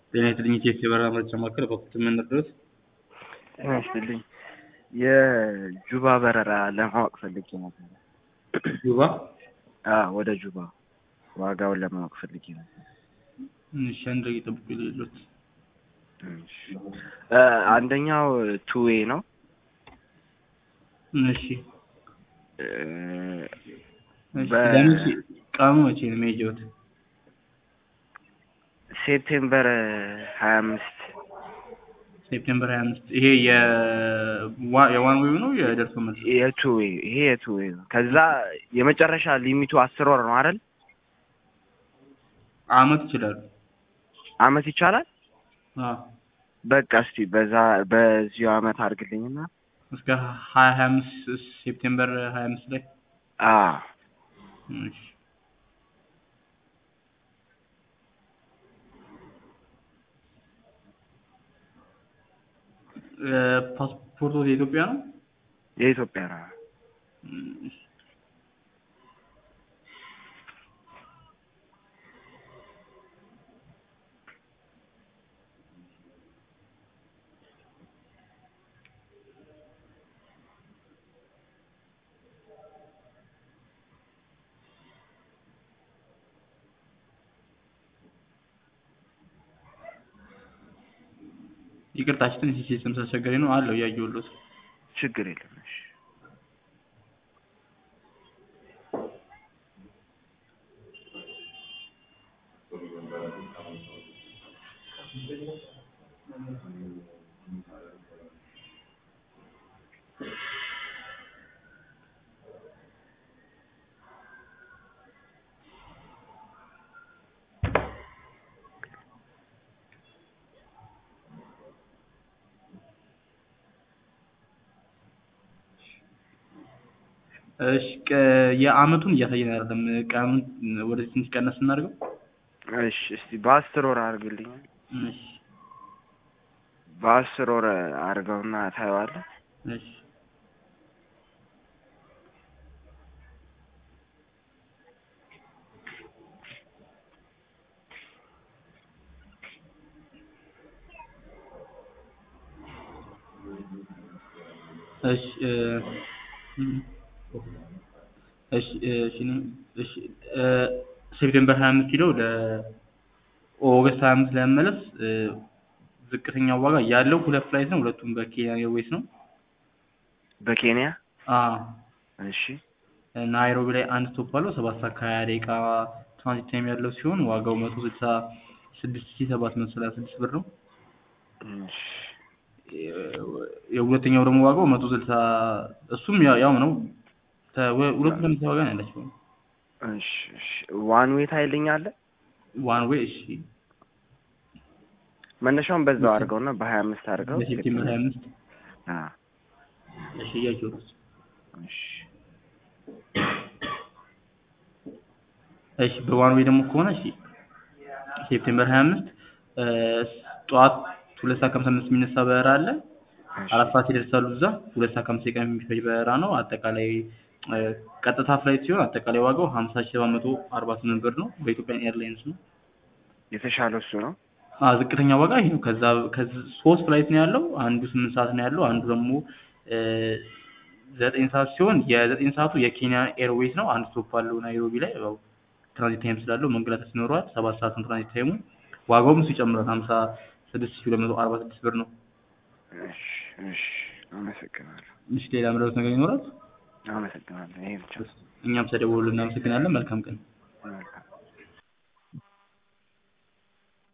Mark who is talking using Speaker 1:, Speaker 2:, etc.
Speaker 1: ጤና ይስጥልኝ ኢትዮጵያ የበረራ መረጃ ማዕከል በኩል ምን ልርዳዎት?
Speaker 2: ጤና ይስጥልኝ የጁባ በረራ ለማወቅ ፈልጌ ነበር።
Speaker 1: ጁባ
Speaker 2: አዎ ወደ ጁባ ዋጋውን ለማወቅ ፈልጌ ነበር።
Speaker 1: እሺ አንድ ደቂቃ ይጠብቁ የሌሎት
Speaker 2: እሺ። እ አንደኛው ቱዌ ነው።
Speaker 1: እሺ
Speaker 2: እ
Speaker 1: እሺ
Speaker 2: በ-
Speaker 1: ለመቼ ቀኑ መቼ ነው የሚሄጀውት?
Speaker 2: ሴፕቴምበር ሀያ አምስት
Speaker 1: ሴፕቴምበር 25 ይሄ የዋ- የዋን ዌይ ነው የደርሶ መልስ?
Speaker 2: የቱዌ ይሄ የቱዌ ነው። ከዛ የመጨረሻ ሊሚቱ አስር ወር ነው አይደል?
Speaker 1: አመት ይችላሉ።
Speaker 2: አመት ይቻላል።
Speaker 1: አዎ
Speaker 2: በቃ እስቲ በዛ በዚሁ አመት አድርግልኝና
Speaker 1: እስከ 2025 ሴፕቴምበር 25 ላይ
Speaker 2: አ
Speaker 1: እሺ እ ፓስፖርቱ የኢትዮጵያ ነው?
Speaker 2: የኢትዮጵያ ነው።
Speaker 1: እሺ ይቅርታችን ትንሽ ሲስተም ስላስቸገረኝ ነው አለው እያየሁልዎት
Speaker 2: ችግር የለም። እሺ
Speaker 1: እሺ ቀ- የአመቱን እያሳየን አይደለም ቀኑን ወደዚህ ትንሽ ቀነስ እናድርገው
Speaker 2: እሺ እስቲ በአስር ወር አድርግልኝ።
Speaker 1: እሺ
Speaker 2: በአስር ወር አድርገውና ታየዋለህ።
Speaker 1: እሺ እሺ እ እም እሺ እ እሺ እኔ- እሺ እ ሴፕቴምበር 25 ኪሎ ለኦገስት 25 ለመመለስ እ ዝቅተኛው ዋጋ ያለው ሁለት ፍላይት ነው። ሁለቱም በኬንያ ኤርዌይስ ነው።
Speaker 2: በኬንያ
Speaker 1: አዎ
Speaker 2: እሺ
Speaker 1: ናይሮቢ ላይ አንድ ስቶፕ አለው። ሰባት ሰዓት ከሀያ ደቂቃ ትራንዚት ታይም ያለው ሲሆን ዋጋው መቶ ስልሳ ስድስት ሺህ ሰባት መቶ ሰላሳ ስድስት ብር ነው።
Speaker 2: እሺ
Speaker 1: የሁለተኛው ደግሞ ዋጋው መቶ ስልሳ እሱም ያው ያው ነው። ተ- ወ- ሁለቱም ተመሳሳይ ዋጋ ነው ያላቸው።
Speaker 2: እሺ እሺ ዋን ዌይ ታይልኛለህ።
Speaker 1: ዋን ዌይ እሺ
Speaker 2: መነሻውን በዛው አድርገውና በሀያ አምስት አድርገው
Speaker 1: በሴፕቴምበር ሀያ አምስት
Speaker 2: አ
Speaker 1: እሺ እያየሁ ነው።
Speaker 2: እሺ
Speaker 1: እሺ በዋን ዌይ ደግሞ ከሆነ እሺ ሴፕቴምበር ሀያ አምስት ጠዋት ሁለት ሰዓት ከሀምሳ አምስት የሚነሳ በረራ አለ።
Speaker 2: እሺ
Speaker 1: አራት ሰዓት ይደርሳሉ እዛ። ሁለት ሰዓት ከአምስት ደቂቃ የሚፈጅ በረራ ነው። አጠቃላይ እ ቀጥታ ፍላይት ሲሆን አጠቃላይ ዋጋው ሀምሳ ሺህ ሰባት መቶ አርባ ስምንት ብር ነው። በኢትዮጵያን ኤርላይንስ ነው።
Speaker 2: የተሻለው እሱ ነው።
Speaker 1: አ ዝቅተኛ ዋጋ ይሄ ነው። ከዛ ከዚህ ሶስት ፍላይት ነው ያለው። አንዱ ስምንት ሰዓት ነው ያለው። አንዱ ደግሞ እ ዘጠኝ ሰዓት ሲሆን የዘጠኝ ሰዓቱ የኬንያ ኤርዌይስ ነው። አንድ ስቶፕ አለው ናይሮቢ ላይ ያው ትራንዚት ታይም ስላለው መንገላታት ይኖረዋል። ሰባት ሰዓት ነው ትራንዚት ታይሙ። ዋጋውም እሱ ይጨምራል። ሀምሳ ስድስት ሺህ ሁለት መቶ አርባ ስድስት ብር ነው።
Speaker 2: እሺ እሺ አመሰግናለሁ
Speaker 1: እሺ ሌላ ምረጡት ነገር ይኖራል?
Speaker 2: አመሰግናለሁ። ይሄ ብቻ
Speaker 1: እኛም ስለደወሉ እናመሰግናለን። መልካም ቀን